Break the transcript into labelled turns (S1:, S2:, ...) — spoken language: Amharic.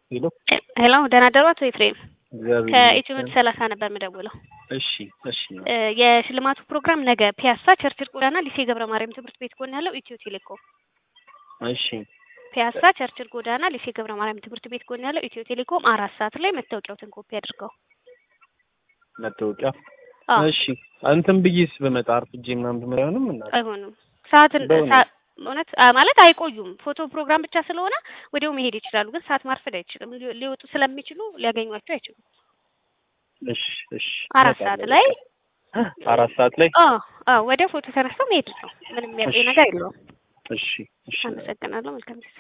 S1: ሄሎ
S2: ሄሎ ደህና ደሩ አቶ ኤፍሬም
S1: እግዚአብሔር
S2: ከኢትዮ
S1: ይመስገን።
S2: ሰላሳ ነበር የምደውለው።
S1: እሺ እሺ
S2: እ የሽልማቱ ፕሮግራም ነገ ፒያሳ ቸርችል ጎዳና ሊሴ ገብረ ማርያም ትምህርት ቤት ጎን ያለው ኢትዮ ቴሌኮም
S1: እሺ
S2: ፒያሳ ቸርችል ጎዳና ሊሴ ገብረ ማርያም ትምህርት ቤት ጎን ያለው ኢትዮ ቴሌኮም አራት ሰዓት ላይ መታወቂያዎትን ኮፒ አድርገው።
S1: መታወቂያ
S2: አዎ
S1: እሺ እንትን ብዬስ በመጣ አርፍጄ ምናምን ትምህርት አይሆንም እና
S2: አይሆንም ሰዓትን
S1: በእውነት?
S2: ሰዓ- እውነት አ- ማለት አይቆዩም። ፎቶ ፕሮግራም ብቻ ስለሆነ ወዲያው መሄድ ይችላሉ። ግን ሰዓት ማርፈድ አይችልም። ሊ- ሊወጡ ስለሚችሉ ሊያገኟቸው አይችሉም።
S1: እሺ እሺ
S2: አራት ሰዓት ላይ
S1: አራት ሰዓት ላይ
S2: አዎ አዎ ወዲያው ፎቶ ተነስተው መሄድ ነው። ምንም የሚያቆይ
S1: እሺ።
S2: ነገር የለውም።
S1: እሺ እሺ
S2: አመሰግናለሁ። መልካም ጊዜ